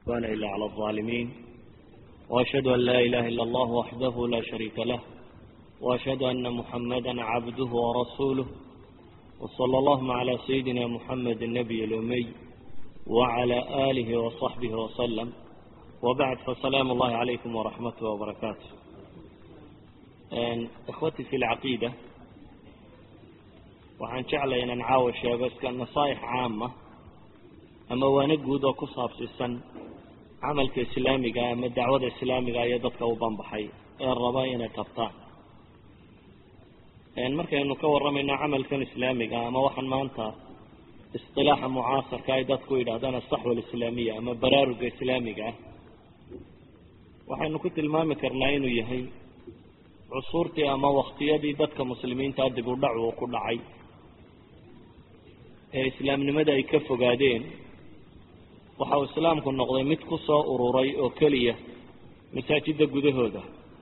وأن إلا على الظالمين وأشهد أن لا إله إلا الله وحده لا شريك له وأشهد أن محمدا عبده ورسوله وصلى اللهم على سيدنا محمد النبي الأمي وعلى آله وصحبه وسلم وبعد فسلام الله عليكم ورحمته وبركاته إخوتي في العقيدة waxaan jeclaya inaan caawa sheego iska nasaaix caama ama waana guud oo ku saabsiisan camalka islaamiga ama dacwada islaamiga iyo dadka u banbaxay ee raba inay qabtaan markaynu ka warramayno camalkan islaamiga ama waxaan maanta isilaaxa mucaasarka ay dadku yidhahdaan asaxwa alislaamiya ama baraaruga islaamiga ah waxaynu ku tilmaami karnaa inuu yahay cusuurtii ama waktiyadii dadka muslimiinta dib u dhac uu ku dhacay ee islaamnimada ay ka fogaadeen waxa uu islaamku noqday mid ku soo ururay oo keliya masaajidda gudahooda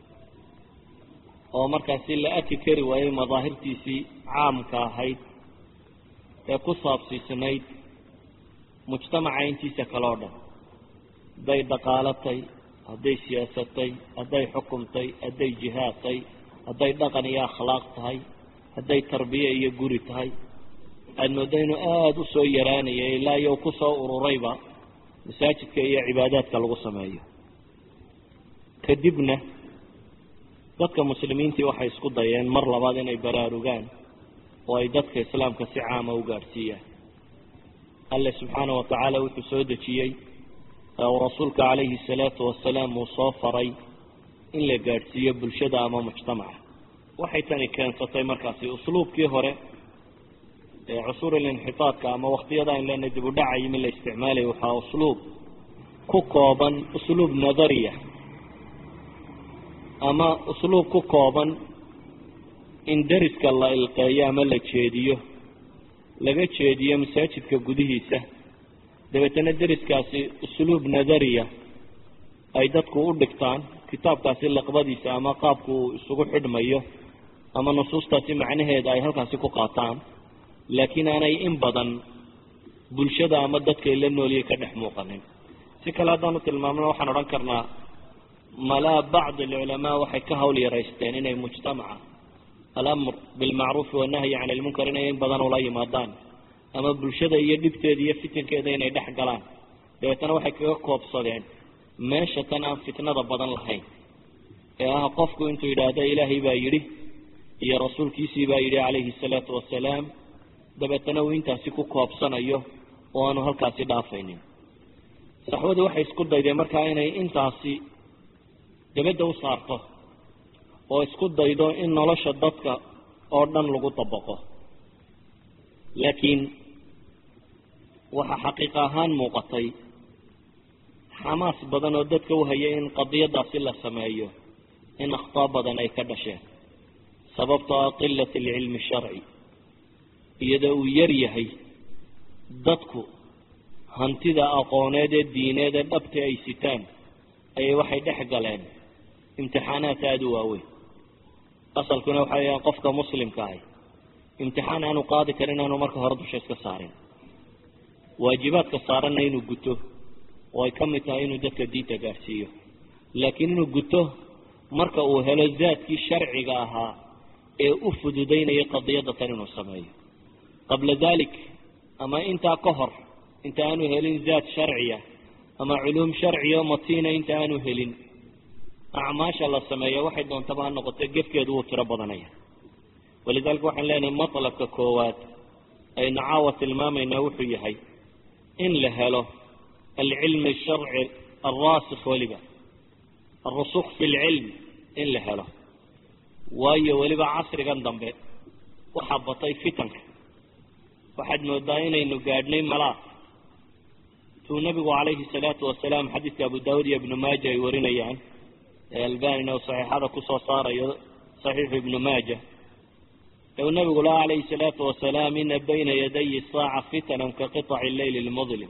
oo markaasi la aki kari waayey madaahirtiisii caamka ahayd ee ku saabsiisnayd mujtamaca intiisa kale o dhan hadday dhaqaalatay hadday siyaasatay hadday xukumtay hadday jihaadtay hadday dhaqan iyo akhlaaq tahay hadday tarbiye iyo guri tahay aada moodda inuu aada u soo yaraanaya ilaa iyo ku soo ururayba masaajidka iyo cibaadaadka lagu sameeyo kadibna dadka muslimiintii waxay isku dayeen mar labaad inay baraarugaan oo ay dadka islaamka si caama u gaadhsiiyaan alle subxaana wa tacaala wuxuu soo dejiyey uu rasuulka calayhi salaatu wasalaam uu soo faray in la gaadhsiiyo bulshada ama mujtamaca waxay tani keensatay markaasi usluubkii hore ee cusuurilinxitaadka ama waktiyada ayn leenahay dib u dhaca yimi la isticmaalaya waxaa usluub ku kooban usluub nadariya ama usluub ku kooban in deriska la ilqeeyo ama la jeediyo laga jeediyo masaajidka gudihiisa dabeetana deriskaasi usluub nadariya ay dadku u dhigtaan kitaabkaasi laqbadiisa ama qaabku uu isugu xidhmayo ama nusuustaasi macnaheeda ay halkaasi ku qaataan laakiin aanay in badan bulshada ama dadkay la nooliyay ka dhex muuqanin si kale haddaanu tilmaamno waxaan odhan karnaa malaa bacd alculamaa waxay ka hawl yaraysteen inay mujtamaca alamr bilmacruufi wannahyi can ilmunkar inay in badan ula yimaadaan ama bulshada iyo dhibteeda iyo fitinkeeda inay dhex galaan dabeetana waxay kaga koobsadeen meesha tan aan fitnada badan lahayn ee ah qofku intuu yidhaahdo ilaahay baa yidhi iyo rasuulkiisii baa yidhi calayhi salaatu wasalaam dabeetana uu intaasi ku koobsanayo oo aanu halkaasi dhaafaynin saxwadii waxay isku daydeen markaa inay intaasi dabadda u saarto oo isku daydo in nolosha dadka oo dhan lagu dabaqo laakiin waxaa xaqiiq ahaan muuqatay xamaas badan oo dadka u hayay in qadiyadaasi la sameeyo in akhtaa badan ay ka dhasheen sababtoo ah qilat alcilmi sharci iyadoo uu yar yahay dadku hantida aqooneed ee diineed ee dhabta ay sitaan ayay waxay dhex galeen imtixaanaad aada u waaweyn asalkuna waxa weyaan qofka muslimka ahi imtixaan aanu qaadi karin aanu marka hore dusha iska saarin waajibaadka saaranna inuu guto oo ay ka mid tahay inuu dadka diinta gaadhsiiyo laakiin inuu guto marka uu helo zaadkii sharciga ahaa ee u fududaynaya qadiyadda tan inuu sameeyo qabla dalik ama intaa ka hor inta aanu helin zaad sharciya ama culuum sharciya o matiina inta aanu helin acmaasha la sameeya waxay doontaba ha noqotay gefkeedu wuu tiro badanaya walidalika waxaan leenahay matlabka koowaad aynu caawa tilmaamaynaa wuxuu yahay in la helo alcilmi sharci alraasikh weliba alrusukh fi lcilm in la helo waayo weliba casrigan dambe waxaa batay fitanka waxaad moodaa inaynu gaadhnay malaa tuu nabigu calayhi salaatu wasalaam xadiidka abu daawud iyo ibnu maaja ay warinayaan ee albanina uu saxiixada kusoo saarayo saxiixu ibnu maaja ee uu nabigu laha calayhi salaatu wasalaam ina bayna yadayi saaca fitanan ka qiطaci leyli lmudlim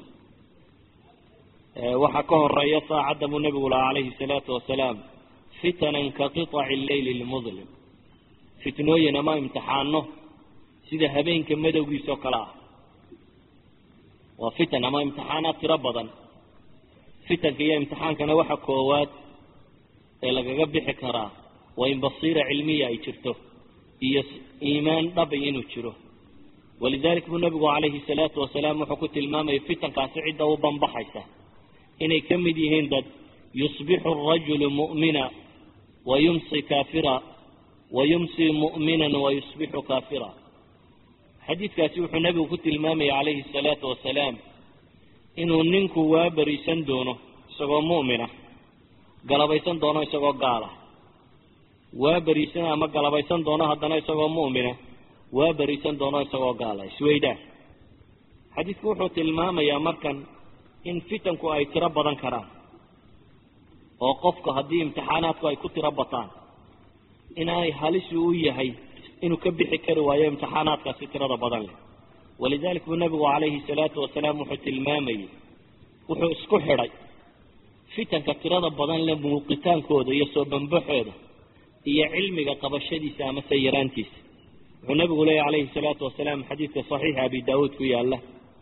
waxaa ka horeeya saacadda buu nabigu lahaa calayhi salaatu wasalaam fitanan ka qiطaci leyli lmudlim fitnooyin ama imtixaano sida habeenka madowgiisa oo kale ah waa fitan ama imtixaanaad tiro badan fitanka iyo imtixaankana waxa koowaad ee lagaga bixi karaa waa in basiira cilmiya ay jirto iyo iimaan dhabi inuu jiro walidalik buu nabigu calayhi salaatu wasalaam wuxuu ku tilmaamayay fitankaasi cidda u banbaxaysa inay ka mid yihiin dad yusbixu arajulu mu'mina wa yumsi kaafira wa yumsi mu'minan wa yusbixu kaafira xadiidkaasi wuxuu nabigu ku tilmaamayay calayhi salaatu wasalaam inuu ninku waa beriisan doono isagoo mu'mina galabaysan doono isagoo gaala waa beriisan ama galabaysan doono haddana isagoo mu'mina waa beriisan doono isagoo gaala isweydaan xadiidku wuxuu tilmaamayaa markan in fitanku ay tiro badan karaan oo qofku haddii imtixaanaadku ay ku tiro bataan inay halisi u yahay inuu ka bixi kari waayo imtixaanaadkaasi tirada badan leh walidalik buu nabigu calayhi salaatu wasalaam wuxuu tilmaamayey wuxuu isku xidhay fitanka tirada badan leh muuqitaankooda iyo soo bambaxooda iyo cilmiga qabashadiisa amase yaraantiisa wuxuu nabigu leeyahy calayhi salaatu wasalaam xadiidka saxiixa abi daawuud ku yaala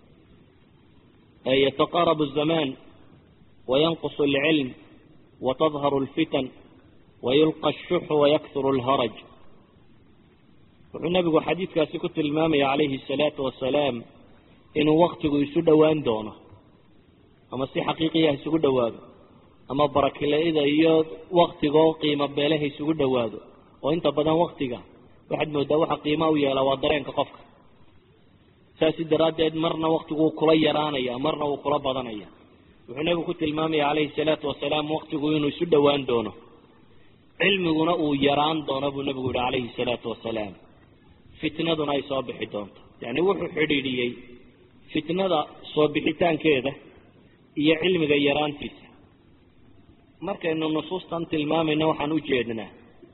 yataqaarabu الzamaan wayanqus اlcilm watadharu اlfitan wayulqa الshuxu wayakhuru اlharaj wuxuu nabigu xadiidkaasi ku tilmaamaya calayhi الsalaatu wasalaam inuu waktigu isu dhowaan doono ama si xaqiiqiya isugu dhowaado ama barakilada iyo waktigoo qiimo beelaha isugu dhowaado oo inta badan waktiga waxaad moodaa waxa qiima u yeela waa dareenka qofka saasi daraaddeed marna waktigu uu kula yaraanaya marna uu kula badanaya wuxuu nabigu ku tilmaamaya calayhi salaatu wasalaam waktigu inuu isu dhowaan doono cilmiguna uu yaraan doono buu nabigu yihi calayhi salaatu wasalaam fitnaduna ay soo bixi doonto yacni wuxuu xidhiidhiyey fitnada soo bixitaankeeda iyo cilmiga yaraantiisa markaynu nusuustan tilmaamayna waxaan u jeednaa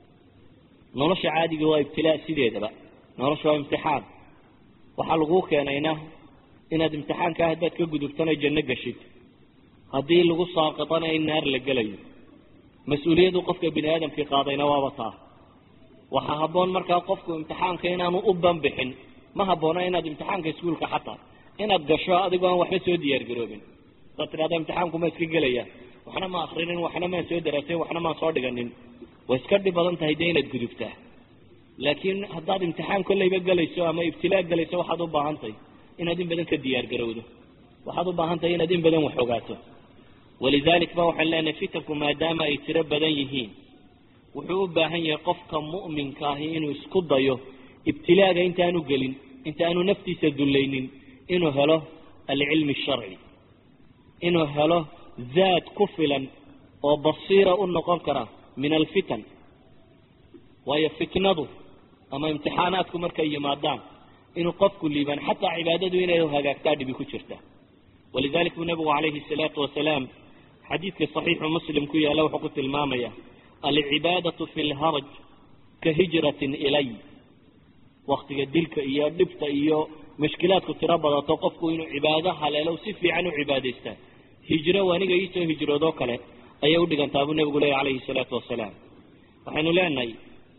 nolosha caadiga waa ibtilaa sideedaba nolosha waa imtixaan waxaa laguu keenayna inaad imtixaanka ah haddaad ka gudubtana janno geshid haddii lagu saaqitana in naar la gelayo mas-uuliyaddu qofka bini aadamkii qaadayna waaba taa waxaa habboon markaa qofku imtixaanka inaanu u banbixin ma habboona inaad imtixaanka iskuolka xataa inaad gasho adigoo aan waxba soo diyaargaroobin hadaad tidhahda imtixaanku ma iska gelaya waxna ma akrinin waxna maan soo daraasayn waxna maan soo dhiganin way iska dhib badan tahay dee inaad gudubtaa laakiin haddaad imtixaan kolleyba gelayso ama ibtilaa gelayso waxaad u baahantahay inaad in badan ka diyaar garowdo waxaad u baahan tahay inaad in badan wax ogaato walidalik ba waxaan leenahay fitanku maadaama ay tiro badan yihiin wuxuu u baahan yahay qofka mu'minka ahi inuu isku dayo ibtilaaga intaanu gelin intaanu naftiisa dullaynin inuu helo alcilmi sharci inuu helo zaad ku filan oo basiira u noqon kara min alfitan waayo fitnadu ama imtixaanaadku markay yimaadaan inuu qofku liibaan xataa cibaadadu inay hagaagtaa dhibi ku jirta walidalik buu nabigu calayhi salaatu wasalaam xadiidka saxiixu muslim ku yaalla wuxuu ku tilmaamaya alcibaadatu fi lharaj ka hijratin ilay waktiga dilka iyo dhibta iyo mushkilaadku tiro badato qofku inuu cibaado haleelo si fiican u cibaadaystaa hijro aniga iisoo hijroodoo kale ayay udhigantaa buu nabigu leeya calayhi salaatu wasalaam waxaynu leenahay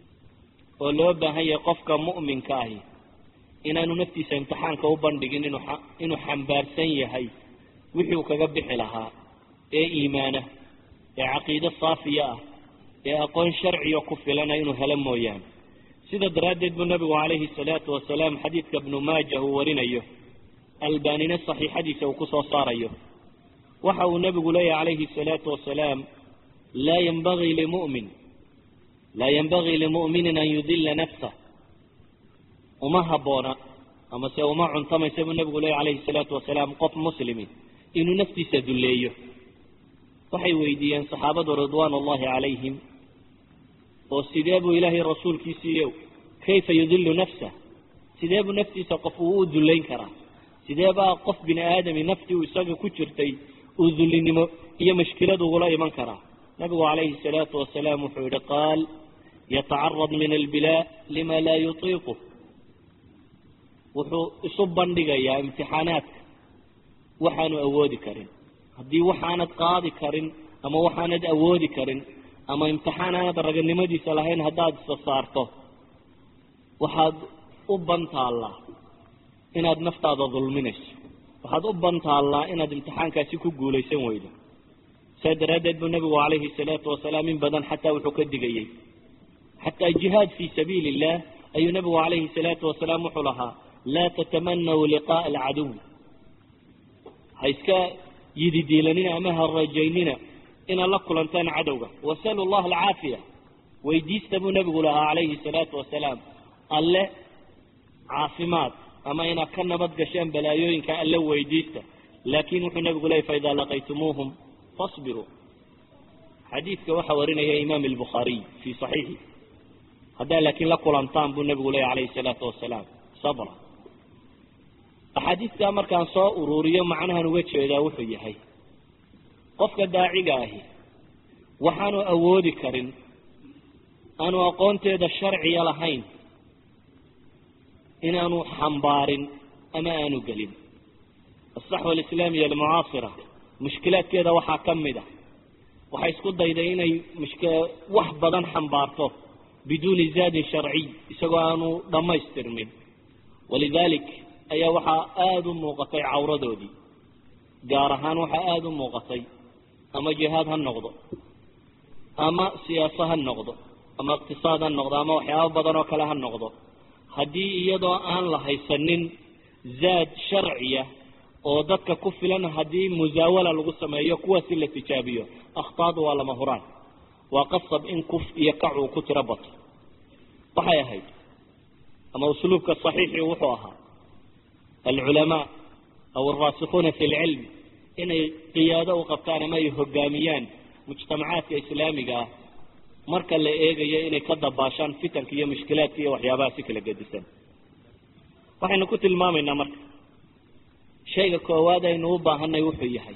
oo loo baahan yahay qofka mu'minka ahi inaanu naftiisa imtixaanka u bandhigin inuu inuu xambaarsan yahay wixii uu kaga bixi lahaa ee iimaana ee caqiide saafiya ah ee aqoon sharciya ku filana inuu helo mooyaane sida daraaddeed buu nabigu calayhi salaatu wasalaam xadiidka ibnu maaja uu warinayo albanina saxiixadiisa uu kusoo saarayo waxa uu nabigu leeyahy calayhi salaatu wasalaam laa yanbagii limu'min laa yanbagii limu'minin an yudila nafsah uma habboona amase uma cuntamaysa buu nabigu leeyahy calayhi salaatu wasalaam qof muslimi inuu naftiisa dulleeyo waxay weydiiyeen saxaabadu ridwaan ullahi calayhim oo sidee buu ilaahay rasuulkiisiiyo kayfa yudilu nafsah sidee buu naftiisa qof uu u dullayn karaa sidee baa qof bini aadami naftii uu isaga ku jirtay uu dullinimo iyo mashkilad ugula iman karaa nabigu calayhi salaatu wasalaam wuxuu yihi qaal yatacarad min albilaa lima laa yutiiqu wuxuu isu bandhigayaa imtixaanaadka waxaanu awoodi karin haddii waxaanad qaadi karin ama waxaanad awoodi karin ama imtixaan aanad raganimadiisa lahayn haddaad isa saarto waxaad u bantaallaa inaad naftaada dulminayso waxaad u bantaallaa inaad imtixaankaasi ku guulaysan weydo saa daraaddeed buu nabigu calayhi salaatu wasalaam in badan xataa wuxuu ka digayey xataa jihaad fii sabiili illah ayuu nabigu calayhi salaatu wasalaam wuxuu lahaa laa tatamanaw liqaaa alcaduw ha iska yididiilanina ama ha rajaynina inaad la kulantaan cadowga wasalu llaha alcaafiya weydiista buu nabigu lahaa calayhi salaatu wasalaam alle caafimaad ama inaad ka nabad gashaan balaayooyinka alle weydiista laakin wuxuu nabigu leeyay faidaa laqaytumuuhum fasbiruu xadiidka waxaa warinaya imaam albukhaariy fii saxiixi haddaa laakiin la kulantaan buu nabigu leeyay calayhi salaatu wasalaam sabra axaadiistaa markaan soo ururiyo macnahan uga jeedaa wuxuu yahay qofka daaciga ahi waxaanu awoodi karin aanu aqoonteeda sharciya lahayn inaanu xambaarin ama aanu gelin asaxwa alislaamiya almucaasira mushkilaadkeeda waxaa ka mid a waxay isku dayday inay mushk wax badan xambaarto biduuni zaadin sharciy isagoo aanu dhammaystirmin walidalik ayaa waxaa aada u muuqatay cawradoodii gaar ahaan waxaa aada u muuqatay ama jihaad ha noqdo ama siyaaso ha noqdo ama iqtisaad ha noqdo ama waxyaabo badan oo kale ha noqdo haddii iyadoo aan la haysanin zaad sharciya oo dadka ku filan haddii musaawala lagu sameeyo kuwaasi la tijaabiyo akhtaadu waa lama huraan waa qasab in kuf iyo kac uu ku tiro bato waxay ahayd ama usluubka saxiixi wuxuu ahaa alculamaa aw alraasikuuna fi lcilm inay qiyaado u qabtaan ama ay hogaamiyaan mujtamacaadka islaamiga ah marka la eegayo inay ka dabaashaan fitanka iyo mushkilaadka iyo waxyaabaha si kala gedisan waxaynu ku tilmaamaynaa marka shayga koowaad aynu u baahanay wuxuu yahay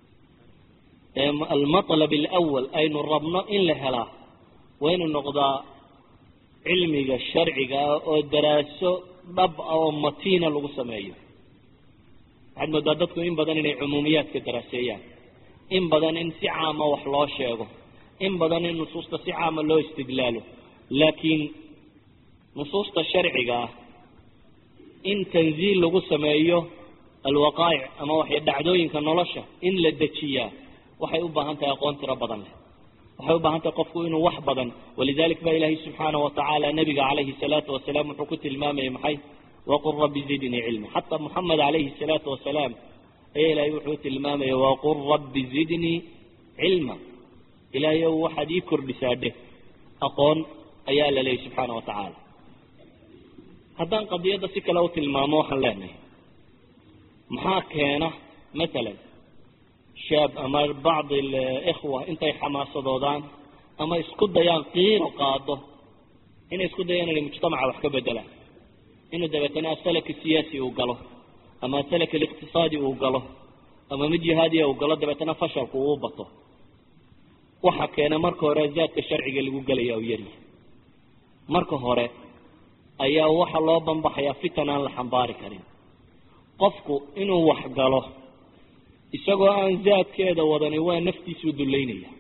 almatlab alawal aynu rabno in la helaa waa inuu noqdaa cilmiga sharciga ah oo daraaso dhab ah oo matiina lagu sameeyo waxaad moodaa dadku in badan inay cumuumiyaadka daraaseeyaan in badan in si caama wax loo sheego in badan in nusuusta si caama loo istidlaalo laakiin nusuusta sharciga ah in tanziil lagu sameeyo alwaqaa'ic ama waxay dhacdooyinka nolosha in la dejiyaa waxay u baahan tahay aqoon tiro badan leh waxay u baahan tahay qofku inuu wax badan walidalik baa ilaahay subxaana watacaala nabiga calayhi salaatu wasalaam wuxuu ku tilmaamayay maxay waqul rabbi zidnii cilma xataa muxamed calayhi salaatu wasalaam ayaa ilaahay wuxuu tilmaamaya waqul rabbi zidnii cilma ilaahay ow waxaad ii kordhisaa dheh aqoon ayaa la leeyay subxaana wa tacaala haddaan qadiyadda si kale u tilmaamo waxaan leenahay maxaa keena matalan shaab ama bacd alikhwa intay xamaasadoodaan ama isku dayaan qiiro qaado inay isku dayaan inay mujtamaca wax ka bedelaan inuu dabeetana asalaka siyaasi uu galo ama asalaka aliqtisaadi uu galo ama mid jihaadiya uu galo dabeetana fashalku uu bato waxa keena marka hore zaadka sharciga lagu gelaya u yaryahay marka hore ayaa waxa loo banbaxayaa fitan aan la xambaari karin qofku inuu wax galo isagoo aan zaadkeeda wadani waa naftiisuu dullaynaya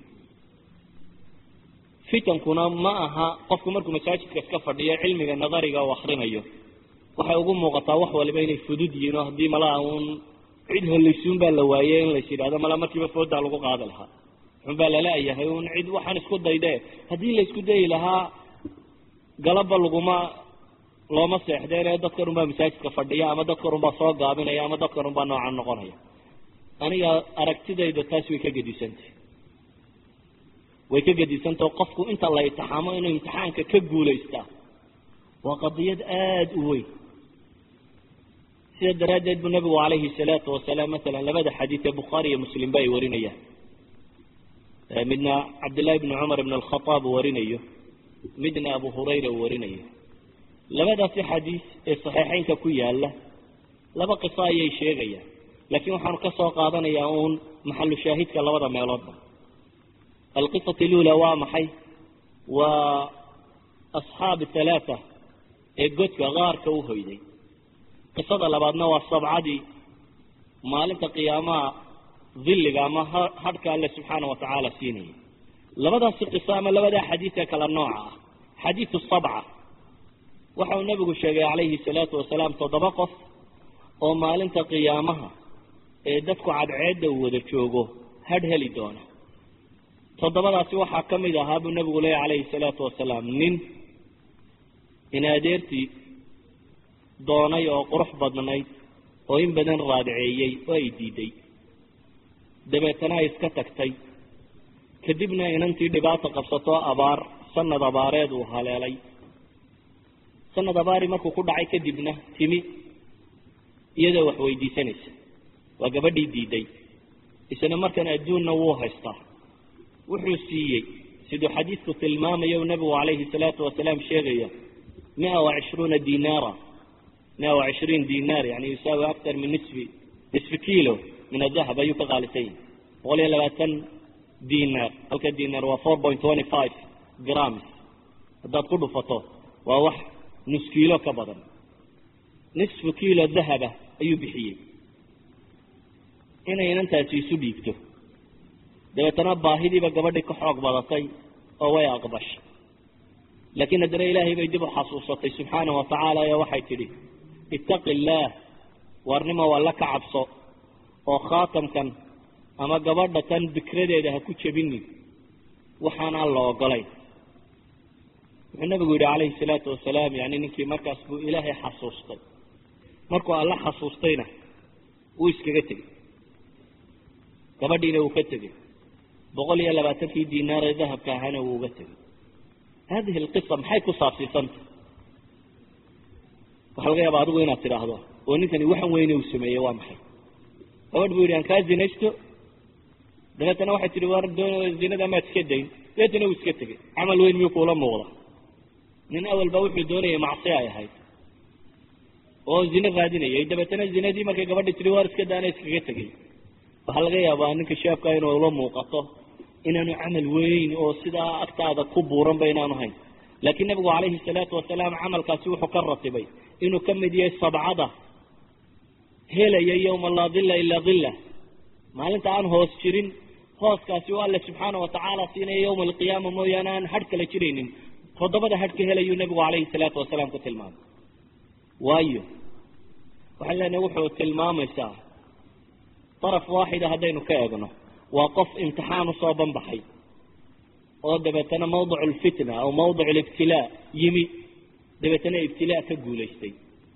fitankuna ma aha qofku markuu masaajidka iska fadhiyo cilmiga nadariga uu akrinayo waxay ugu muuqataa wax waliba inay fudud yihiin oo haddii malaha uun cid holaysuun baa la waayey in lais yidhahdo mala markiiba foodaa lagu qaadi lahaa xunbaa lala-yahay un cid waxaan isku dayde haddii la isku dayi lahaa galaba laguma looma seexdeen ee dadkan unbaa masaajidka fadhiya ama dadkan unbaa soo gaabinaya ama dadkan unbaa noocan noqonaya aniga aragtidayda taas way ka gedisantah way ka gedisantao qofku inta la itixaamo inuu imtixaanka ka guulaystaa waa qadiyad aada u weyn sida daraaddeed buu nabigu calayhi salaatu wasalaam masalan labada xadiid ee bukhaari iyo muslim ba ay warinayaan midna cabdillahi bni cumar ibn alkhataab uu warinayo midna abu hurayra uu warinayo labadaasi xadiis ee saxiixeynka ku yaala laba qiso ayay sheegayaan laakiin waxaanu ka soo qaadanayaa uun maxalu shaahidka labada meeloodba alqisat lula waa maxay waa asxaab halaata ee godka qaarka u hoyday qisada labaadna waa sabcadii maalinta qiyaamaha dilliga ama hadhka alle subxaana wa tacaala siinayay labadaasi qiso ama labadaa xadiid ee kala nooca ah xadiidu sabca waxa uu nabigu sheegay calayhi salaatu wasalaam toddoba qof oo maalinta qiyaamaha ee dadku cadceedda uu wada joogo hadh heli doona toddobadaasi waxaa ka mid ahaa buu nabigu leeya calayhi salaatu wasalaam nin in adeertii doonay oo qurux badnayd oo in badan raadiceeyey oo ay diiday dabeetana ay iska tagtay kadibna inantii dhibaato qabsatoo abaar sanad abaareed uu haleelay sanad abaari markuu ku dhacay kadibna timi iyadoo wax weydiisanaysa waa gabadhii diiday isla markan adduunna wuu haystaa wuxuu siiyey siduu xadiidku tilmaamayo nabigu calayhi salaatu wasalaam sheegaya mia wa cishruuna dinaara mia wa cishriin dinaar yani yusaawi aktar min nisfi nisfi kilo min adahab ayuu ka qaalisan yahay boqol iyo labaatan dinaar halka dinaar waa four point twenty five grams haddaad ku dhufato waa wax nus kiilo ka badan nisfu kilo dahaba ayuu bixiyey inay inantaasi isu dhiibto dabeetana baahidiiba gabadhii ka xoog badatay oo way aqbashay laakiin haddana ilaahay bay dib u xasuusatay subxaana wa tacaala ee waxay tidhi ittaqi illaah waarnimo alla ka cabso oo khaatamkan ama gabadha tan bikradeeda ha ku jebinin waxaan aan la ogolayn wuxuu nabigu yidhi calayhi salaatu wasalaam yani ninkii markaas buu ilaahay xasuustay markuu alla xasuustayna wuu iskaga tegey gabadhiina wuu ka tegey boqol iyo labaatankii dinaar ee dahabka ahaana wuu uga tegey hadihi alqisa maxay ku saabsiisantah waxaa laga yaaba adigu inaad tidhaahdo oo ninkani waxan weyne uu sameeyey waa maxay gabadh buu yidhi aan kaa zinaysto dabeetana waxay tihi war zinada maad iska dayn dabeetana wuu iska tegey camal weyn miyuu kuula muuqda nin awalba wuxuu doonayay macsi ay ahayd oo zine raadinayay dabeetana zinadii markay gabadhi tihi war iska daana iskaga tegay waxaa laga yaabaa ninka shaabka inuu ula muuqato inaanu camal weyn oo sidaa agtaada ku buuranba inaanu hayn laakiin nabigu calayhi salaatu wasalaam camalkaasi wuxuu ka ratibay inuu ka mid yahay sabcada helaya yowma laa dilla ilaa dilla maalinta aan hoos jirin hooskaasi oo alle subxaana watacaala siinaya yowma alqiyaama mooyaane aan hadh kala jiraynin toddobada hadh ka helayuu nabigu calayhi salaatu wasalaam ku tilmaamay waayo waxaan leenahay wuxuu tilmaamaysaa daraf waaxida haddaynu ka eegno waa qof imtixaan usoo banbaxay oo dabeetana mawdic lfitna aw mawdic libtilaa yimi dabeetana ibtilaa ka guulaystay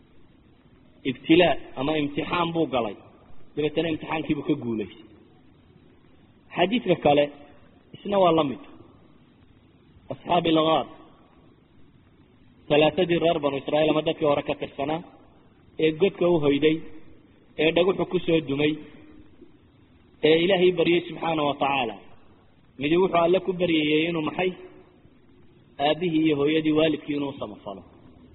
ibtilaa ama imtixaan buu galay dabeetana imtixaankiibuu ka guulaystay xadiidka kale isna waa la mid asxaabi ilgaar talaatadii reer banu israiil ama dadkii hore ka tirsanaa ee godka u hoyday ee dhaguxu kusoo dumay ee ilaahay baryey subxaana wa tacaala midi wuxuu alle ku baryayey inuu maxay aabihii iyo hooyadii waalidkii inuu samafalo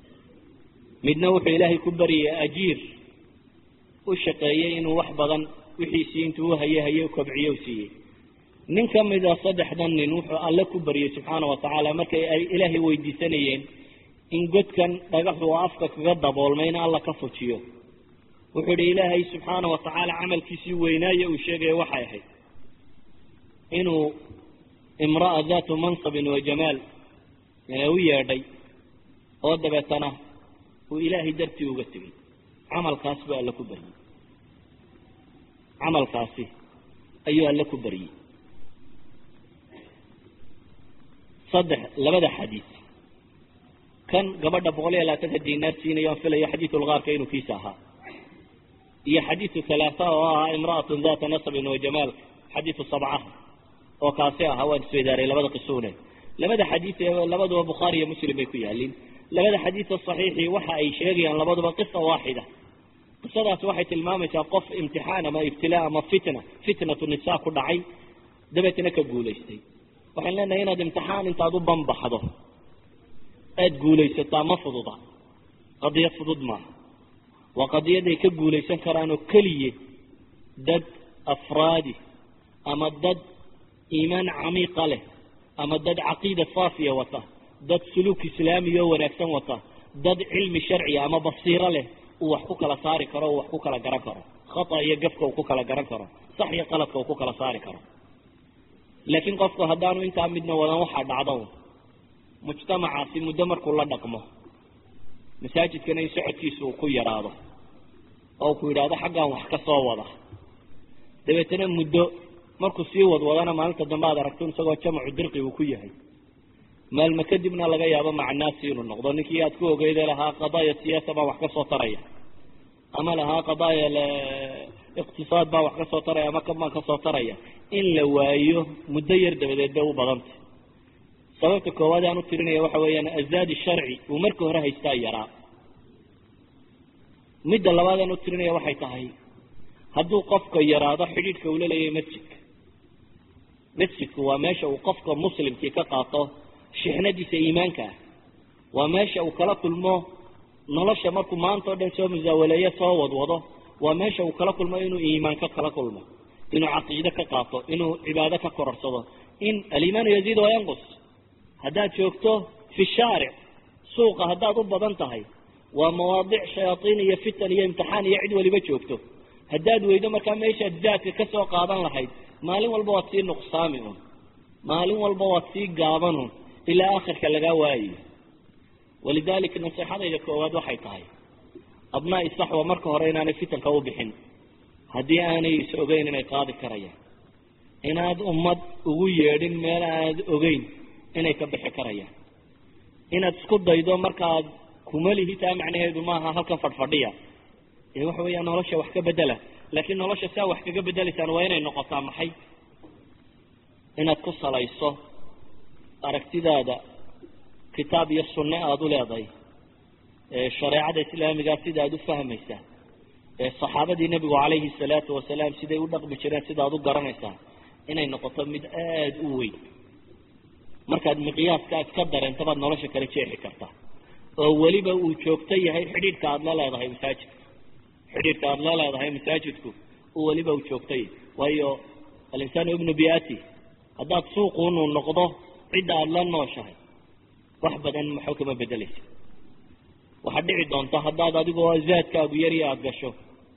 midna wuxuu ilaahay ku baryayey ajiir u shaqeeyey inuu wax badan wixiisii intuu uhaye haye kobciyo u siiyey nin ka mida saddexdan nin wuxuu alle ku baryey subxaana wa tacaala markay ay ilaahay weydiisanayeen in godkan dhagaxu oo afka kaga daboolmay in alla ka fujiyo wuxuu idhi ilaahay subxaana wa tacaala camalkiisii weynaaye uu sheegaya waxay ahayd inuu imra'a daatu mansabin wa jamaal u yeedhay oo dabeetana uu ilaahay dartii uga tegey camalkaas buu alle ku baryey camalkaasi ayuu alle ku baryey saddex labada xadiis kan gabadha boqol iyo labaatanka dinaar siinayo aan filayo xadiisulgaarka inuu kiisa ahaa iyo xadiidu halaatha oo ahaa imra'atun data nasabin wa jamaal xadiidu sabcaha oo kaasi ahaa waan isweydaaray labada qisuune labada xadiis ee labaduba bukhaari iyo muslim bay ku yaaliin labada xadiisa saxiixii waxa ay sheegayaan labaduba qisa waaxida qisadaasi waxay tilmaamaysaa qof imtixaan ama ibtilaa ama fitna fitnatu nisa ku dhacay dabeetna ka guulaystay waxaan leenahay inaad imtixaan intaad u banbaxdo aada guulaysataa ma fududa qadiyad fudud maaha waa qadiyad ay ka guulaysan karaan oo keliya dad afraadi ama dad iimaan camiiqa leh ama dad caqiida saafiya wata dad suluuk islaamiya oo wanaagsan wata dad cilmi sharciya ama basiiro leh uu wax ku kala saari karo uu wax ku kala garan karo khata iyo gafka uu ku kala garan karo sax iyo qaladka uu ku kala saari karo laakiin qofku haddaanu intaa midna wadan waxaa dhacdo mujtamacaasi muddo markuu la dhaqmo masaajidkana in socodkiisa uu ku yaraado oo ku yidhaahdo xaggan wax ka soo wada dabeetana muddo markuu sii wadwadana maalinta dambe aad aragto isagoo jamacu dirqi uu ku yahay maalme kadibna laga yaabo macnaasi inuu noqdo ninkii aad ku ogeyda lahaa qadaaya siyaasa baa wax ka soo taraya ama lahaa qadaaya iqtisaad baa wax ka soo taraya ama kan baan ka soo taraya in la waayo muddo yar dabadeed bay u badantay sababta koowaad aan u tirinaya waxa weeyaan azaadi sharci uu marka hore haystaa yaraa midda labaad aan u tirinaya waxay tahay hadduu qofka yaraado xidhiidhka uu la leeyahay masjidka masjidku waa meesha uu qofka muslimkii ka qaato shixnadiisa iimaanka ah waa meesha uu kala kulmo nolosha markuu maanta o dhan soo musaawaleeyo soo wadwado waa meesha uu kala kulmo inuu iimaanka kala kulmo inuu caqiide ka qaato inuu cibaado ka kororsado in alimaanu yaziid wa yanqus haddaad joogto fi shaaric suuqa haddaad u badan tahay waa mawaadic shayaatiin iyo fitan iyo imtixaan iyo cid waliba joogto haddaad weydo markaa meeshaad zaadka ka soo qaadan lahayd maalin walba waad sii nuqsaami un maalin walba waad sii gaaban un ilaa akhirka lagaa waayayo walidalika naseexadayda koowaad waxay tahay abnaa'i saxwa marka hore inaanay fitanka u bixin haddii aanay is ogeyn inay qaadi karayaan inaad ummad ugu yeedhin meel aad ogeyn inay ka bixi karayaan inaad isku daydo markaad kumalihi taa macnaheedu maaha halkan fadhfadhiya ee waxa weeyaa nolosha wax ka bedela laakiin nolosha saa wax kaga bedelaysaan waa inay noqotaa maxay inaad ku salayso aragtidaada kitaab iyo sunne aada u leedahay shareecada islaamigaa sida aad u fahmaysaa saxaabadii nebigu calayhi salaatu wasalaam siday u dhaqmi jireen sida aad u garanaysaa inay noqoto mid aada u weyn markaad miqyaaska aad ka dareento baad nolosha kala jeexi kartaa oo weliba uu joogto yahay xidhiidhka aada la leedahay masaajidka xidhiidhka aada la leedahay masaajidku uu weliba uu joogtay waayo alinsaanu ibnu biati haddaad suuqunu noqdo cidda aada la nooshahay wax badan maxo kama bedelaysa waxaad dhici doonta haddaad adigoo zaadkaagu yari aada gasho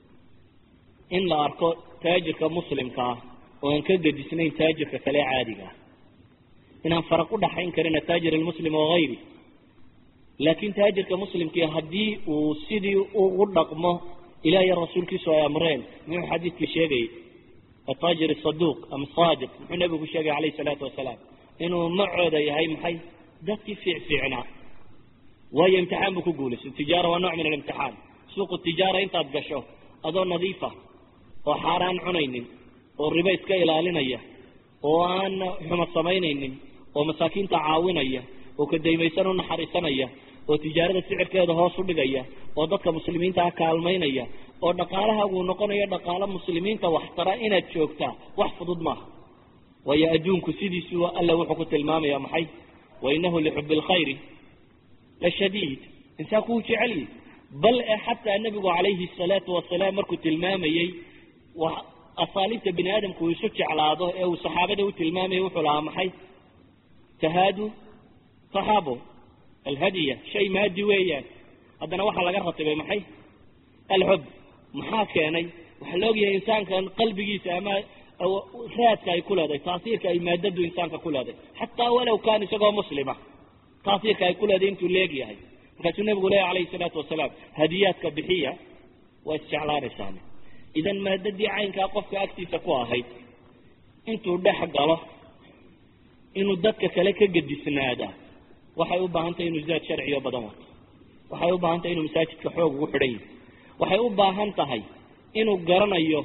in la arko taajirka muslimka ah oo aan ka gedisnayn taajirka kale caadiga ah inaan faraq u dhaxayn karin ataajir almuslim wagayri laakin taajirka muslimkii haddii uu sidii ugu dhaqmo ilaah iyo rasuulkiisu ay amreen muxuu xadiidkii sheegayay ataajir saduuq ama saadiq muxuu nebigu sheegay calayhi salaatu wasalaam inuu macooda yahay maxay dadkii fiicfiicnaa waayo imtixaan buu ku guulaystay tijaara waa nooc min alimtixaan suuqu tijaara intaad gasho adoo nadiifa oo xaaraan cunaynin oo ribo iska ilaalinaya oo aan xuma samaynaynin oo masaakiinta caawinaya oo kadaymaysan u naxariisanaya oo tijaarada sicirkeeda hoos u dhigaya oo dadka muslimiinta ah kaalmaynaya oo dhaqaalahaguu noqonayo dhaqaalo muslimiinta waxtara inaad joogtaa wax fudud maaha waayo adduunku sidiisu alla wuxuu ku tilmaamaya maxay wa inahu lixubi lkhayri la shadiid insaanku wuu jecelyi bal e xataa nebigu calayhi salaatu wasalaam markuu tilmaamayey asaaliibta bini aadamku uu isu jeclaado ee uu saxaabada u tilmaamayay wuxuu lahaa maxay tahaadu tahaabo alhadiya shay maadi weeyaan haddana waxaa laga ratibay maxay alxub maxaa keenay waxaa la ogyahay insaankan qalbigiisa ama raadka ay ku leedahay taasiirka ay maadadu insaanka ku leedahay xataa walow kaan isagoo muslima taasiirka ay ku leedahay intuu leegyahay markaasuu nabigu leeya calayhi salaatu wasalaam hadiyaadka bixiya waa isjeclaanaysaan idan maadadii caynkaa qofka agtiisa ku ahayd intuu dhex galo inuu dadka kale ka gedisnaada waxay u baahan tahay inuu zaad sharciyo badan wato waxay u baahan tahay inuu masaajidka xoog ugu xidhan yahay waxay u baahan tahay inuu garanayo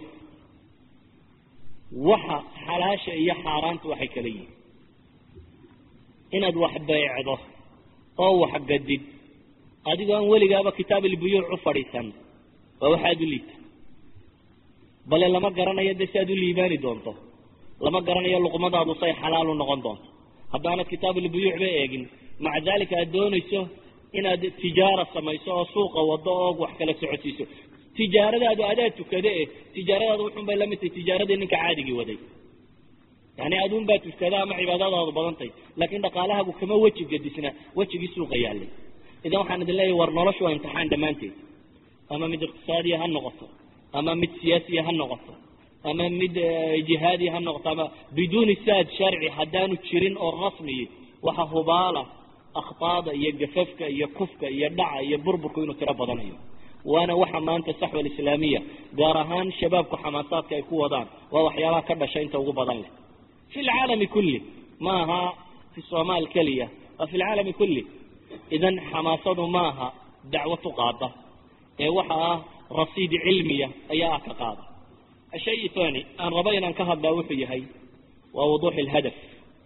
waxa xalaasha iyo xaaraanta waxay kala yihin inaad wax beecdo oo wax gadid adigoo aan weligaaba kitaab ilbuyuuc u fadhiisan waa waxaad u liita bale lama garanayo dee si aad u liibaani doonto lama garanayo luqmadaadu say xalaal u noqon doonto haddaanad kitaab ilbuyuuc ba eegin maca dalika aad doonayso inaad tijaara samayso oo suuqa wado oo wax kala socodsiiso tijaaradaadu adaa tukade eh tijaaradaadu wuxun bay lamid tahay tijaaradii ninka caadigii waday yani adun baa tukada ama cibaadadaadu badantay laakin dhaqaalahagu kama weji gedisna wejigii suuqa yaalay idan waxaan idin leeyahy war noloshu waa imtixaan dhammaanteed ama mid iqtisaadiya ha noqoto ama mid siyaasiya ha noqoto ama mid jihaadiya ha noqoto ama biduuni saad sharci haddaanu jirin oo rasmiyi waxa hubaala akhtaada iyo gafafka iyo kufka iyo dhaca iyo burburku inuu tiro badanayo waana waxa maanta saxwa alislaamiya gaar ahaan shabaabku xamaasaadka ay ku wadaan waa waxyaabaha ka dhasha inta ugu badan leh fi lcaalami kulli ma aha fi somaal keliya waa fi lcaalami kulli idan xamaasadu ma aha dacwo tuqaada ee waxa ah rasiid cilmiya ayaa ah ka qaada ashay thani aan rabo inaan ka hadlaa wuxuu yahay waa wuduux lhadaf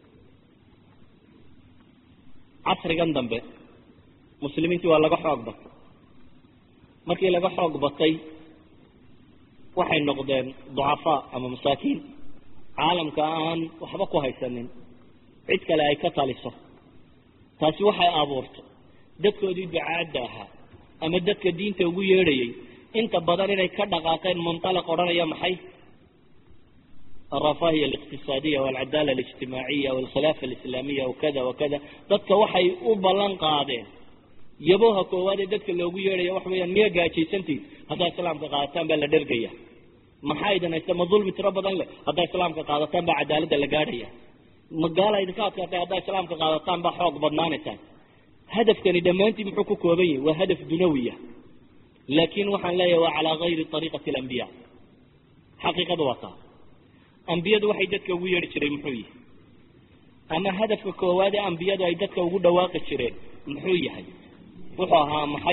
casrigan dambe muslimiintii waa laga xoog batay markii laga xoog batay waxay noqdeen ducafaa ama masaakiin caalamka aan waxba ku haysanin cid kale ay ka taliso taasi waxay abuurtay dadkoodii ducaadda ahaa ama dadka diinta ugu yeedhayay inta badan inay ka dhaqaaqeen munطalaq odhanaya maxay alrafahiya aliqtisaadiya walcadaala alijtimaaciya walkhilaafa alislaamiya wakada wakada dadka waxay u ballan qaadeen yaboha koowaad ee dadka loogu yeedhaya waxa weyaan miya gaajaysantiin haddaa islaamka qaadataan baa la dhergaya maxaa idin haysta ma dulmi tiro badan leh haddaa islaamka qaadataan baa cadaaladda la gaadhaya ma gaala idinka adkaatay haddaa islaamka qaadataan baa xoog badnaanaysaan hadafkani dhammaantii muxuu ku kooban yahay waa hadaf dunawiya laakin waxaan leeyahay waa calaa gayri ariiqati alambiya xaqiiqadu waa taa ambiyadu waxay dadka ugu yeedhi jireen muxuu yahay ama hadafka koowaad ee ambiyadu ay dadka ugu dhawaaqi jireen muxuu yahay wuxuu ahaa maxay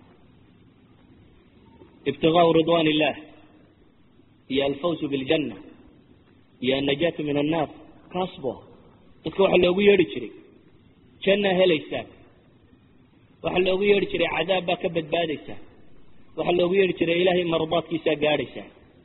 ibtigaau ridwan illah iyo alfawsu biاljanna iyo annajaatu min annaar kaas bu aha dadka waxaa loogu yeedhi jiray jannaa helaysaan waxaa loogu yeedhi jiray cadaab baa ka badbaadaysaa waxaa loogu yeedhi jiray ilaahay mardaadkiisaa gaadhaysaa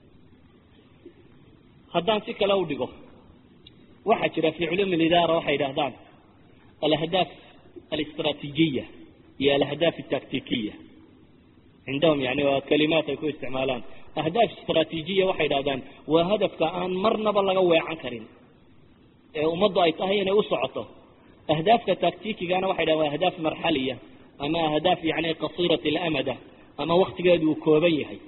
haddaan si kale u dhigo waxaa jira fi culuumi lidaara waxay yidhahdaan alahdaaf alistraatiijiya iyo alahdaaf altaktikiya cindahum yani waa kalimaat ay ku isticmaalaan ahdaaf istraatiijiya waxay yidhahdaan waa hadafka aan marnaba laga weecan karin ee ummaddu ay tahay inay u socoto ahdaafka taktikigana waxay dhahan waa ahdaaf marxaliya ama ahdaaf yani qasiirat alamada ama waktigeedu uu kooban yahay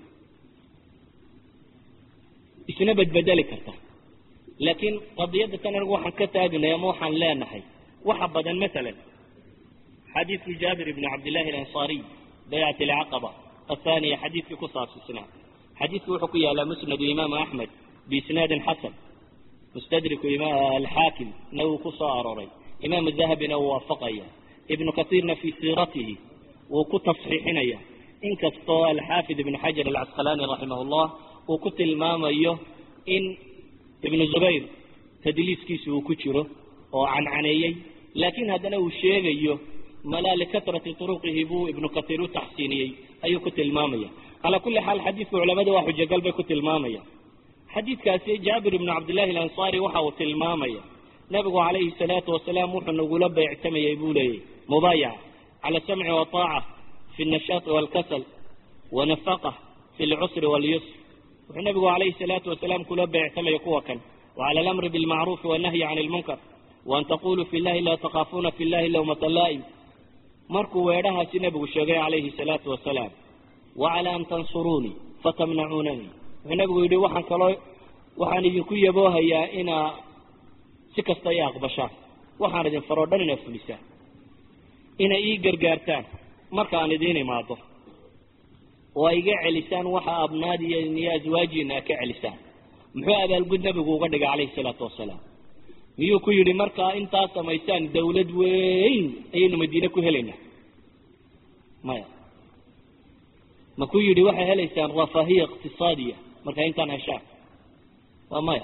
isna bedbedeli karta laakiin qadiyadda tan anigu waxaan ka taagnay ama waxaan leenahay waxa badan masalan xadiidku jaabir ibni cabdillahi alansaariy baycat alcaqaba athaniya xadiidkii ku saabsisnaa xadiidku wuxuu ku yaalaa musnadu imaamu axmed biisnaadin xasan mustadriku alxaakim na wuu ku soo arooray imaam dahabina uu waafaqaya ibnu kasiirna fii siiratihi wuu ku tasxiixinaya inkastoo alxaafid ibnu xajar alcasqalaani raximah llah uu ku tilmaamayo in ibnu zubayr tadliiskiisu uu ku jiro oo cancaneeyey laakiin haddana uu sheegayo malaa likatrati turuqihi buu ibnu kasiir u taxsiiniyey ayuu ku tilmaamaya calaa kulli xaal xadiidku culamadu waa xujogal bay ku tilmaamaya xadiidkaasi jaabir ibnu cabdillahi alansaari waxa uu tilmaamaya nabigu calayhi salaatu wasalaam wuxuu nagula beectamayay buu leeyahy mubaayaca cala samci wataaca fi nashaati walkasal wanafaqa fi lcusri walyusr wuxuu nabigu calayhi salaatu wasalaam kula beectamaya kuwa kan wacala alamri bilmacruufi wannahyi can lmunkar waan taquluu fi llahi laa takaafuuna fi llahi lawmata laa'im markuu weedhahaasi nabigu sheegay calayhi salaatu wasalaam wacala an tansuruunii fatamnacuunanii wuxuu nabigu yidhi waxaan kaloo waxaan idinku yaboohayaa inaa si kasta i aqbashaan waxaan idin faroo dhan inaad fulisaan inay ii gargaartaan markaan idiin imaado oo ay iga celisaan waxa abnaadiya iyo aswaajiina a ka celisaan muxuu abaalgud nabigu uga dhigay calayhi salaatu wasalaam miyuu ku yidhi markaa intaad samaysaan dawlad weyn ayaynu madiine ku helaynaa maya ma ku yidhi waxay helaysaan rafaahiya iqtisaadiya markaa intaan heshaan waa maya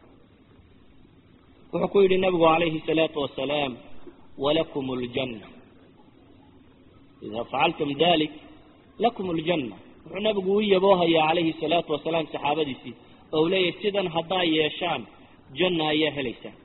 wuxuu ku yidhi nabigu calayhi salaatu wasalaam walakum ljanna ida facaltum dalik lakum ljanna wuxuu nabigu u yaboohayaa calayhi salaatu wasalaam saxaabadiisii oo u leeyahay sidan haddaa yeeshaan janna ayaa helaysaan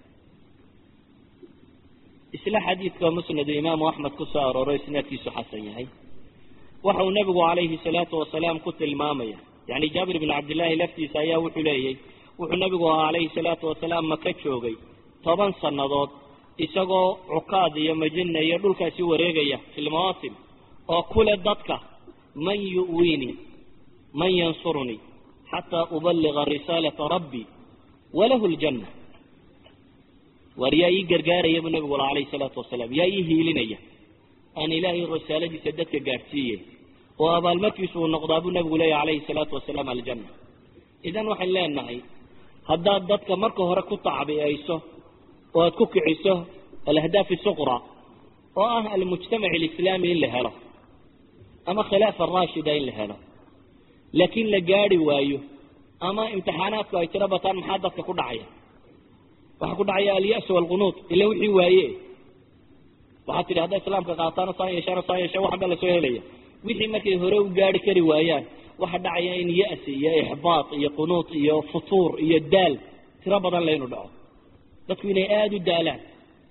isla xadiidka musnadu imaamu axmed ku soo arooro isnaadkiisu xasan yahay waxa uu nabigu calayhi salaatu wasalaam ku tilmaamaya yani jaabir bn cabdillahi laftiisa ayaa wuxuu leeyay wuxuu nabigu ahaa calayhi salaatu wasalaam maka joogay toban sannadood isagoo cukaad iyo majina iyo dhulkaasi wareegaya fi lmawaasim oo kule dadka man yu'wiinii man yansurunii xataa ubaliga risaalata rabbi walahu ljanna waar yaa ii gargaaraya buu nabigu ala alayhi salaatu wasalaam yaa ii hiilinaya aan ilaahay risaaladiisa dadka gaadhsiiyey oo abaalmarkiisu uu noqdaa buu nabigu leeyahy calayhi salaatu wasalaam aljanna idan waxayn leenahay haddaad dadka marka hore ku tacbiyayso oo aad ku kiciso alahdaaf isuqra oo ah almujtamac alislaami in la helo ama khilaafa raashida in la helo laakiin la gaadi waayo ama imtixaanaadku ay tiro bataan maxaa dadka ku dhacaya waxaa ku dhacaya alyasu walqunuud ila wixii waaye waxaad tidhi hadday islaamka qaataana saan yeeshaana saan yeeshaan waxan baa lasoo helaya wixii markay hore u gaari kari waayaan waxa dhacaya in ya'si iyo ixbaat iyo qunuud iyo futuur iyo daal tiro badan laynu dhaco dadku inay aada u daalaan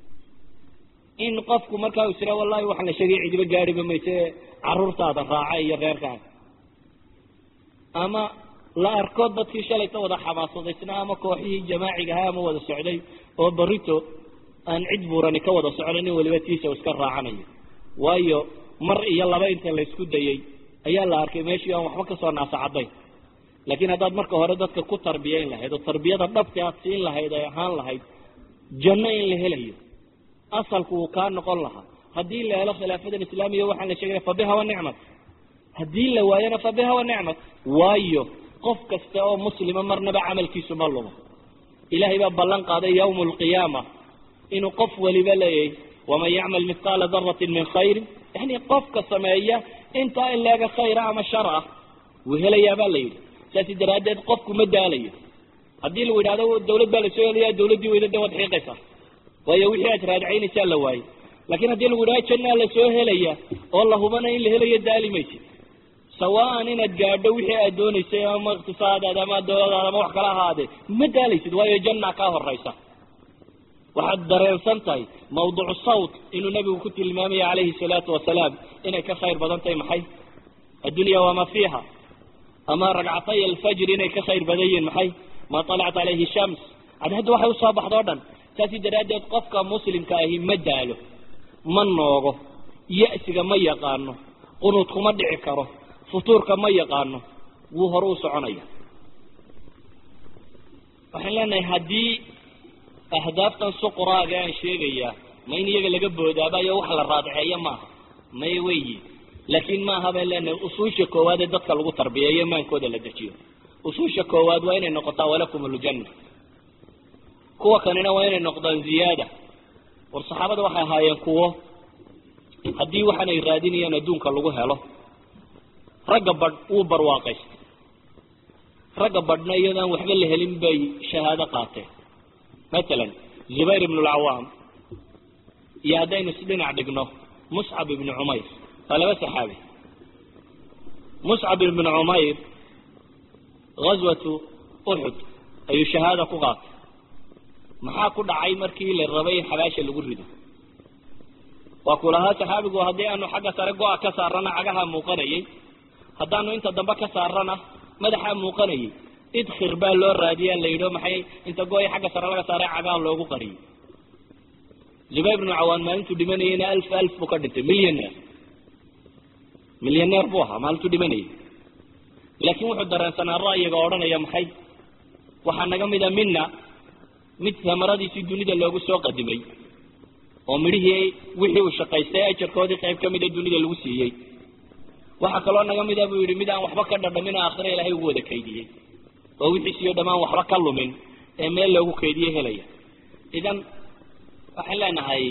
in qofku markaa u tira wallahi waxaan la sheegay cidiba gaadhiba mayse caruurtaada raaca iyo reerkaaga ama la arko dadkii shalayta wada xamaasadaysnaa ama kooxihii jamaaciga ahaa ama wada socday oo barito aan cid buurani ka wada socdo nin waliba tiisa iska raacanayo waayo mar iyo laba inta laysku dayay ayaa la arkay meeshii aan waxba kasoo naasacadayn laakiin haddaad marka hore dadka ku tarbiyayn lahayd oo tarbiyada dhabti aad siin lahayd ay ahaan lahayd janno in la helayo asalku uu kaa noqon lahaa haddii la helo khilaafadan islaamiya waxaan la sheegaya fabiha wa nicmat haddii la waayana fabiha wa nicmat waayo qof kasta oo muslima marnaba camalkiisu ma lumo ilahay baa ballan qaaday yawma alqiyaama inuu qof waliba leeyahay waman yacmal mithqaala daratin min khayrin yani qofka sameeya intaa in leega khayra ama shar ah wuu helayaa baa la yidhi saasi daraaddeed qofku ma daalayo haddii lagu yidhahdo dawlad baa lasoo helaya dawladdii weyda de waad xiiqaysaa waayo wixii aad raadcaynaysaa la waayey lakin haddii lagu yidhahdo jannaa lasoo helaya oo la hubana in la helayo daali maysid sawaan inaad gaadho wixii aad doonaysay ama iqtisaadaada ama dawladaada ama wax kala ahaadee ma daalaysid waayo janna kaa horaysa waxaad dareensan tahay mawducu sawt inuu nabigu ku tilmaamaya calayhi salaatu wasalaam inay ka khayr badan tahay maxay addunya wamaa fiiha ama ragcatay alfajr inay ka khayr badan yihiin maxay maa talacat calayhi shams cadhadda waxay usoo baxdo o dhan saasi daraaddeed qofka muslimka ahi ma daalo ma noogo ya'siga ma yaqaano qunuudkuma dhici karo futuurka ma yaqaano wuu hore u soconaya waxaan leenahay haddii ahdaaftan suqraaga aan sheegayaa ma in iyaga laga boodaabayo wax la raadceeyo maaha may weyi laakiin maaha baan leenahay usuusha koowaad ee dadka lagu tarbiyeeyo maankooda la dejiyo usuusha koowaad waa inay noqotaa walakum aljanna kuwa kanina waa inay noqdaan ziyaada war saxaabada waxay ahaayeen kuwo haddii waxaanay raadinayaan adduunka lagu helo ragga badh wuu barwaaqaystay ragga badhna iyadaan waxba la helin bay shahaado qaateen matalan zubayr ibnu alcawaam iyo haddaynu isdhinac dhigno muscab ibnu cumayr waa laba saxaabi muscab ibnu cumayr ghaswatu uxud ayuu shahaada ku qaatay maxaa ku dhacay markii la rabay in xabaasha lagu rido waa ku lahaa saxaabigu haddii aanu xagga sare go-a ka saarana cagaha muuqanayay haddaanu inta dambe ka saarana madaxaa muuqanayay idkhir baa loo raadiya la yidhi maxay inta go-i xagga sare laga saaray cagaha loogu qariyay zubayr bnu cawaan maalintuu dhimanayeyna alf alf buu ka dhintay millioneer millioneer buu ahaa maalintuu dhimanayay laakiin wuxuu dareensanaa ra'yiga odhanaya maxay waxaa naga mida mina mid samaradiisii dunida loogu soo qadimay oo midhihii wixii uu shaqaystay ajarkoodii qayb ka mida dunida lagu siiyey waxaa kaloo naga mida buu yidhi mid aan waxba ka dhadhamin oo aakhira ilaahay ugu wada kaydiyey oo wixiisiyo dhammaan waxba ka lumin ee meel loogu kaydiye helaya idan waxaan leenahay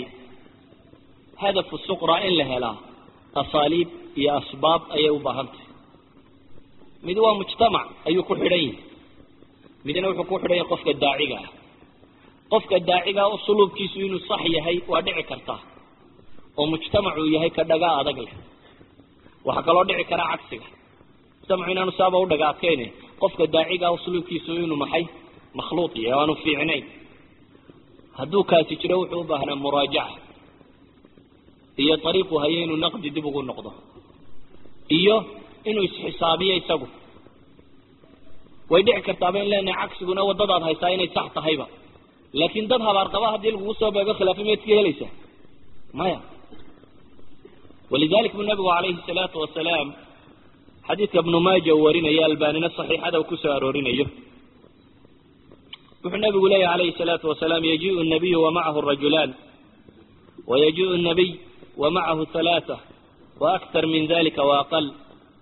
hadafu suqra in la helaa asaaliib iyo asbaab ayay u baahan tahay mid waa mujtamac ayuu ku xidhan yahay midna wuxuu ku xidhan yahay qofka daaciga ah qofka daaciga usuluubkiisu inuu sax yahay waa dhici kartaa oo mujtamacuu yahay ka dhagaa adag leh waxaa kaloo dhici karaa cagsiga mujtamacu inaanu saaba u dhaga adkayne qofka daaciga usluubkiisu inuu maxay makhluuq yahay o aanu fiicnayn hadduu kaasi jiro wuxuu u baahnaa muraajaca iyo ariiqu hayo inuu naqdi dib ugu noqdo iyo inuu isxisaabiyo isagu way dhici kartaaba in leenahay cagsiguna waddadaad haysaa inay sax tahayba laakin dad habaarqaba haddii lagugu soo beego khilaafa miyaad ka helaysaa maya walidalik bu nabigu calayhi salaatu wasalaam xadiidka ibnu maaja uu warinayo albanina saxiixada uu kusoo aroorinayo wuxuu nabigu leeyahy alayhi salaatu wasalaam yajiu nabiyu wamacahu rajulaan wayajiu nabiy wamacahu halaata waaktar min dalika waaqal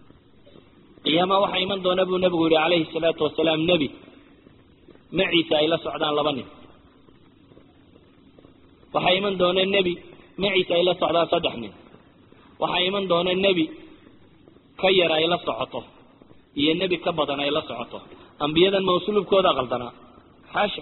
qiyaama waxaa iman doona buu nebigu yihi calayhi salaatu wasalaam nebi maciisa ay la socdaan laba nin waxaa iman doona nebi maciisa ay la socdaan saddex nin waxaa iman doona nebi ka yar ay la socoto iyo nebi ka badan ay la socoto ambiyadan ma usluubkooda qaldanaa xaasha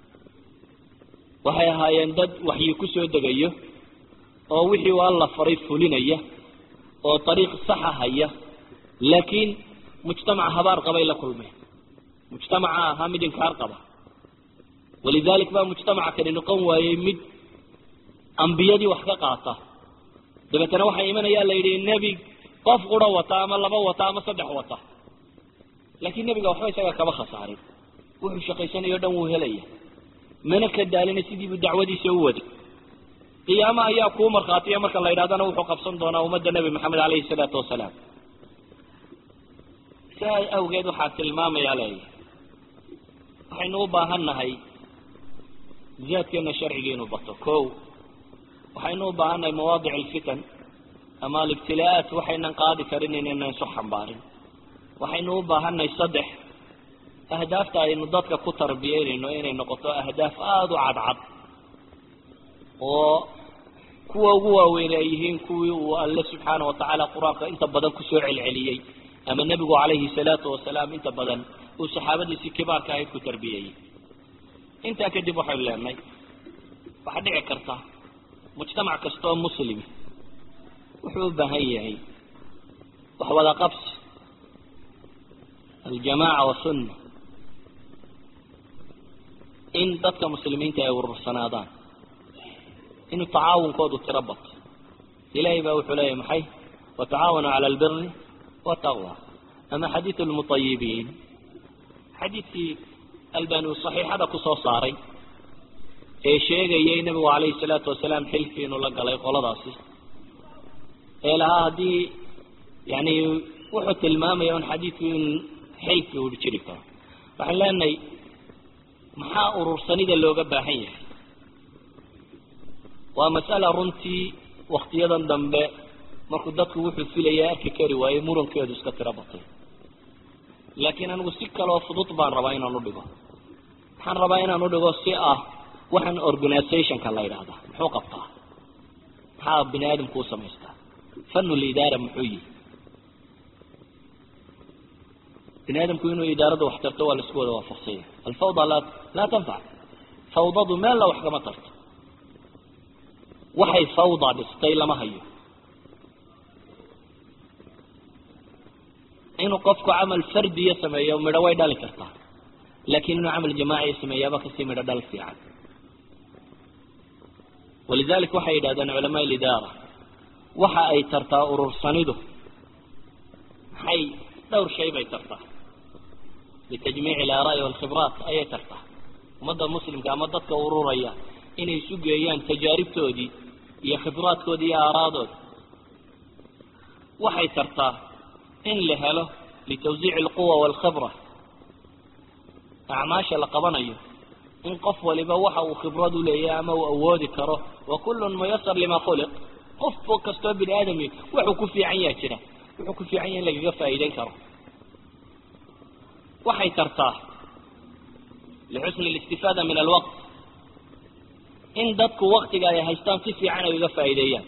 waxay ahaayeen dad waxyi ku soo degayo oo wixii u alla faray fulinaya oo dariiq saxa haya laakiin mujtamaca habaar qabay la kulmeen mujtamaca ahaa mid inkaar qaba walidalik baa mujtamaca kani noqon waayey mid ambiyadii wax ka qaata dabeetana waxaa imanayaa la yidhi nebi qof qura wata ama laba wata ama saddex wata laakiin nebiga waxba isaga kama khasaarin wuxuu shaqaysanayo o dhan wuu helaya mana ka daalina sidiibuu dacwadiisa u waday qiyaama ayaa kuu markhaatiya marka la yidhahdana wuxuu qabsan doonaa ummadda nebi maxamed caleyhi salaatu wasalaam sidaa awgeed waxaa tilmaamayaa leeyahy waxaynu u baahan nahay ziyaadkeena sharciga inuu bato ko waxaynu u baahan nahay mawaadic alfitan ama alibtilaa-aat waxaynan qaadi karin inaynan isu xambaarin waxaynu u baahannahay saddex ahdaafta aynu dadka ku tarbiyeynayno inay noqoto ahdaaf aada u cadcad oo kuwa ugu waaweyn ay yihiin kuwii uu alle subxaana watacaala qur-aanka inta badan kusoo celceliyey ama nebigu calayhi salaatu wasalaam inta badan uu saxaabadiisii kibaarka ahayd ku tarbiyeeyey intaa kadib waxaynu leenahay waxaa dhici karta mujtamac kasta oo muslimi wuxuu u baahan yahay wax wada qabsi aljamaaca wasunna in dadka muslimiinta ay urursanaadaan inuu tacaawunkoodu tiro bato ilahay baa wuxuu leeyahy maxay watacaawanuu cala albiri wataqwa ama xadiidu lmutayibiin xadiidkii albani saxiixada kusoo saaray ee sheegayay nebigu calayhi salaatu wasalaam xilkii inuu la galay qoladaasi ee lahaa haddii yani wuxuu tilmaamaya un xadiidku in xilkii uu jiri karo waxaan leenahay maxaa urursanida looga baahan yahay waa mas'ala runtii waktiyadan dambe markuu dadku wuxuu filaya arki kari waayey murankeedu iska tiro batay laakiin anigu si kaloo fudud baan rabaa inaan udhigo waxaan rabaa inaan udhigo si ah waxaan organizationka la yidhaahda muxuu qabtaa maxaa bini aadamku u samaystaa fanu lidaara muxuu yihi bini aadamku inuu idaarada wax tarto waa laisku wada waafaqsanya alfawda laa laa tanfac fawdadu meella wax kama tarto waxay fawda dhistay lama hayo inuu qofku camal fardiya sameeyo midho way dhali kartaa laakiin inuu camal jamaaciya sameeyaaba kasii midho dhal fiican walidalik waxay yidhahdeen culamaa lidaara waxa ay tartaa urursanidu maxay dhowr shay bay tartaa litajmiici alaaraai walkhibraat ayay tartaa ummadda muslimka ama dadka ururaya inay isu geeyaan tajaaribtoodii iyo khibraadkoodii iyo aaraadooda waxay tartaa in la helo litawsiici alquwa walkhibra acmaasha la qabanayo in qof waliba waxa uu khibrad u leeyahay ama uu awoodi karo wa kullun muyasar lima khuliq qof kastoo bini aadami wuxuu ku fiican yaha jira wuxuu ku fiican yaha in lagaga faa'iideyn karo waxay tartaa lixusni alistifaada min alwaqt in dadku waktiga ay haystaan si fiican ay uga faa'iideeyaan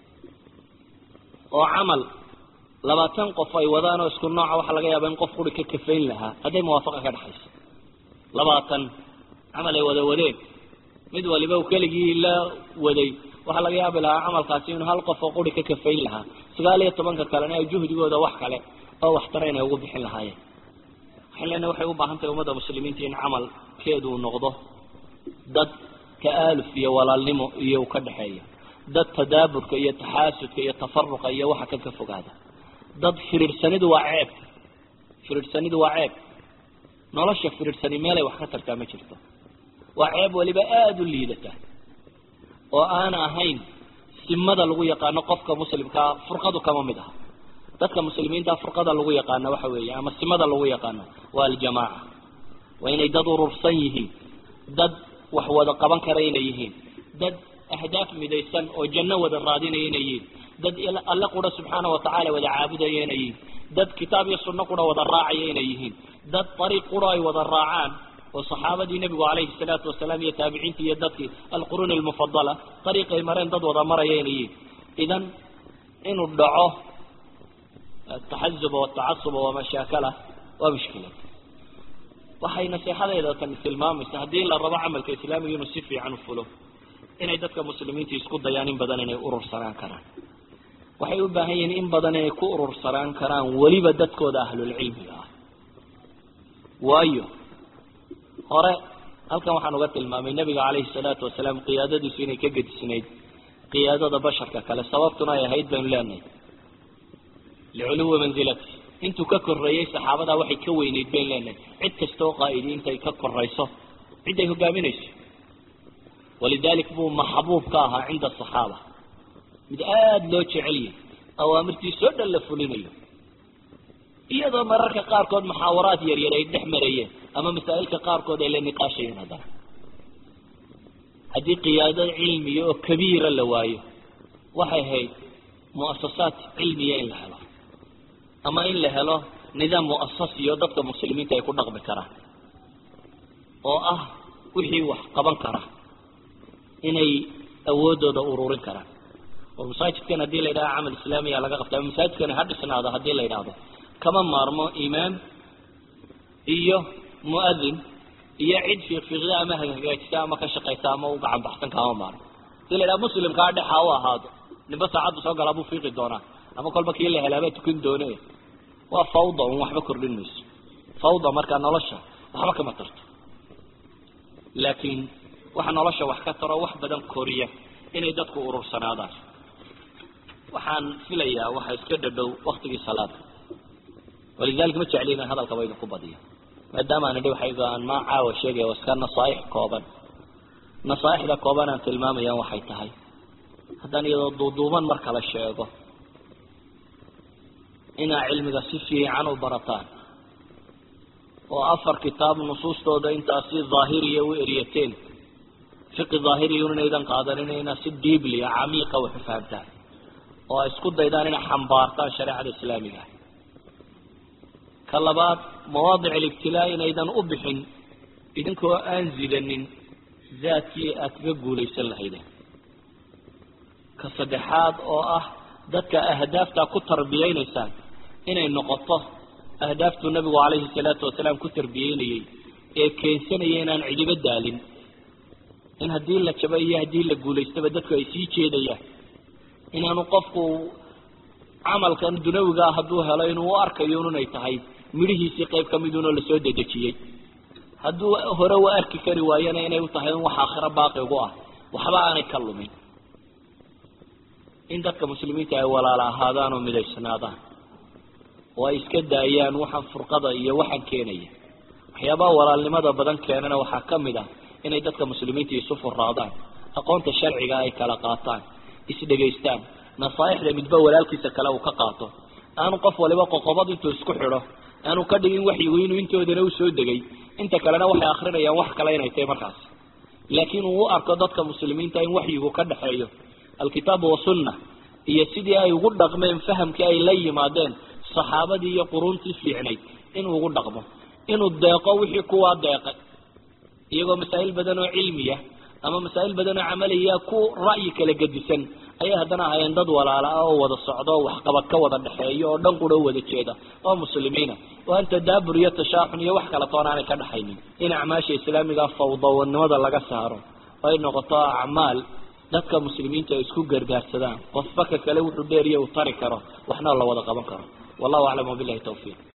oo camal labaatan qof ay wadaan oo isku nooca waxaa laga yaaba in qof quri ka kafayn lahaa hadday muwaafaqa ka dhexayso labaatan camal ay wada wadeen mid waliba uu keligii la waday waxaa laga yaabi lahaa camalkaasi inuu hal qof oo quri ka kafayn lahaa sagaal iyo tobanka kalena ay juhdigooda wax kale oo waxtara inay ugu bixin lahaayeen waxaan leenahay waxay u baahan tahay ummadda muslimiinta in camalkeedu uu noqdo dad ta'aaluf iyo walaalnimo iyo u ka dhexeeya dad tadaaburka iyo taxaasudka iyo tafaruqa iyo waxa kan ka fogaada dad firiirsanidu waa ceeb firiirsanidu waa ceeb nolosha firiirsani meelay wax ka tartaa ma jirto waa ceeb waliba aada u liidata oo aan ahayn simada lagu yaqaano qofka muslimkaa furqadu kama mid aha dadka muslimiinta furqada lagu yaqaano waxa weeye ama simada lagu yaqaano waa aljamaaca waa inay dad urursan yihiin dad wax wada qaban kara inay yihiin dad ahdaaf midaysan oo janno wada raadinaya inay yihiin dad alle qura subxaana watacaala wada caabudaya inay yihiin dad kitaab iyo sunno qura wada raacaya inay yihiin dad ariiq qura ay wada raacaan oo saxaabadii nebigu calayhi salaatu wasalaam iyo taabiciintii iyo dadkii alquruun almufadala ariiqay mareen dad wada maraya inay yihiin idan inuu dhaco ataxazuba watacasuba wamashaakala waa mushkilad waxay naseexadeeda tani tilmaamaysa haddii la rabo camalka islaamiga inuu si fiican u fulo inay dadka muslimiinta isku dayaan in badan inay urursanaan karaan waxay u baahan yihiin in badan inay ku urursanaan karaan weliba dadkooda ahlulcilmiga ah waayo hore halkan waxaan uga tilmaamay nebiga calayhi salaatu wasalaam qiyaadadiisu inay ka gedisnayd qiyaadada basharka kale sababtuna ay ahayd baynu leenahay liculuwi manzilati intuu ka koreeyey saxaabadaa waxay ka weyneyd bayn leenahay cid kasta oo qaa'idi intay ka korayso ciday hogaaminayso walidalik buu maxbuub ka ahaa cinda asaxaaba mid aada loo jecelyahy awaamirtiisoo dhan la fulinayo iyadoo mararka qaarkood muxaawaraad yaryar ay dhex marayeen ama masaa'ilka qaarkood ay la niqaashayeen haddana haddii qiyaado cilmiya oo kabiira la waayo waxay ahayd mu'asasaad cilmiya in la helo ama in la helo nidaam mu'asasiyo dadka muslimiinta ay ku dhaqmi karaan oo ah wixii wax qaban kara inay awoodooda ururin karaan oo masaajidkan haddii la yidhaha camal islaamiya laga qabta ama masaajidkani ha dhisnaado haddii la yidhaahdo kama maarmo imaam iyo muadin iyo cid fiiqfiiqda ama hagaajisa ama ka shaqaysa ama u gacan baxsan kama maarmo hadii la yidhaha muslimkaa dhexa u ahaado ninba saacaddu soo galaa buu fiiqi doonaa ama kolba kii la helaabaa tukan doone waa fawda un waxba kordhin mayso fawda markaa nolosha waxba kama tarto laakiin waxa nolosha wax ka taro wax badan koriya inay dadku urursanaadaan waxaan filayaa waxa iska dhadhow waktigii salaada walidalik ma jecli inaan hadalkaba idinku badiyo maadaama aan idhi waxayga aan maa caawa sheegaya waa iska nasaaix kooban nasaaixda kooban aan tilmaamayaan waxay tahay haddaan iyadoo duuduuban marka la sheego inaa cilmiga si fiican u barataan oo afar kitaab nusuustooda intaasi daahiriya u eryateen fiqi daahiriya inaydan qaadanin inaa si diiblia camiiqa wax u fahamtaan oo ay isku daydaan inay xambaartaan shareecada islaamiga ka labaad mawaadic alibtilaa inaydan u bixin idinkoo aan zidanin zaadkii aad kaga guulaysan lahaydeen ka saddexaad oo ah dadka ahdaaftaa ku tarbiyeynaysaan inay noqoto ahdaaftuu nabigu calayhi salaatu wasalaam ku tarbiyeynayey ee keensanaya inaan cidibo daalin in haddii la jabo iyo haddii la guulaystaba dadku ay sii jeedayaan inaanu qofku camalkan dunawigaa hadduu helo inuu u arkayo inay tahay midhihiisii qayb ka midunoo lasoo dedejiyey hadduu hore u arki kari waayana inay u tahay in wax aakhiro baaqi ugu ah waxba aanay ka lumin in dadka muslimiinta ay walaala ahaadaan oo midaysnaadaan oo ay iska daayaan waxaan furqada iyo waxaan keenaya waxyaabaha walaalnimada badan keenana waxaa ka mid ah inay dadka muslimiinta isu furaadaan aqoonta sharciga ay kala qaataan isdhegaystaan nasaaixda midba walaalkiisa kale uu ka qaato aanu qof waliba qoqobad intuu isku xidho aanu ka dhigin waxyigu inuu intoodana usoo degay inta kalena waxay akrinayaan wax kale inay tahay markaas laakiin uu u arko dadka muslimiinta in waxyigu ka dhexeeyo alkitaabu wasunna iyo sidii ay ugu dhaqmeen fahamkii ay la yimaadeen saxaabadii iyo quruuntii fiicnayd inuu ugu dhaqmo inuu deeqo wixii kuwaa deeqay iyagoo masaa'il badan oo cilmiya ama masaa'il badan oo camaliya ku ra'yi kala gedisan ayay haddana ahaayeen dad walaala ah oo wada socdo oo waxqabad ka wada dhexeeyo oo dhan qura wada jeeda oo muslimiina oo aan tadaabur iyo tashaaxun iyo wax kala toon aanay ka dhexaynin in acmaasha islaamiga fawdawanimada laga saaro oo ay noqoto acmaal dadka muslimiinta ay isku gargaarsadaan qofba ka kale wuxuu dheeriya uu tari karo waxna la wada qaban karo wallahu aclam wabilahi tawfiiq